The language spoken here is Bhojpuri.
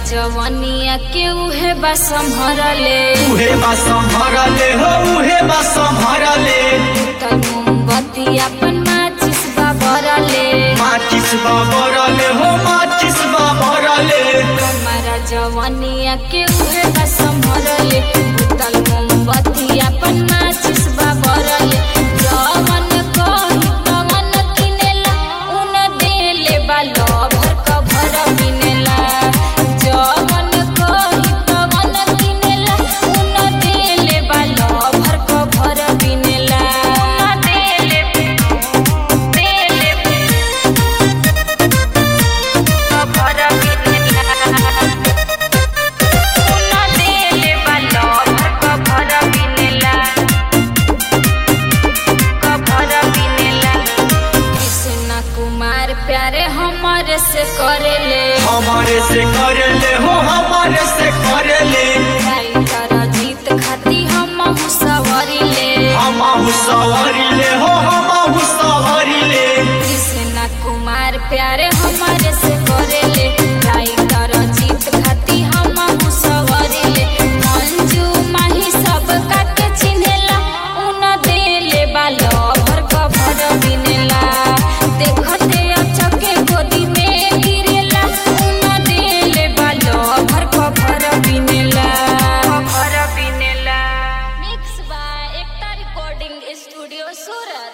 जवनिया के उहे बा संभरले उहे बा संभरले हो उहे बा संभरले तल मोमबत्ती अपन माचिस बा बरले माचिस बा बरले हो माचिस बा बरले हमारा जवनिया के उहे बा संभरले तल मोमबत्ती अपन माचिस बा बरले जवन कही तवन किनेला उन देले बा लभर कभर बिनेला जवन कही तवन किनेला उन देले बा लभर कभर बिनेला उन देले देले कभर बिनेला उन देले बा लभर कभर बिनेला कभर बिनेला कृष्ण कुमार प्यारे हमारे से करेले हमारे से करले हो हमारे से करले राइटर जीत खाती हम सवरिले हम सवारिले हो हम सवारिले कृष्ण कुमार प्यारे हमारे से करेले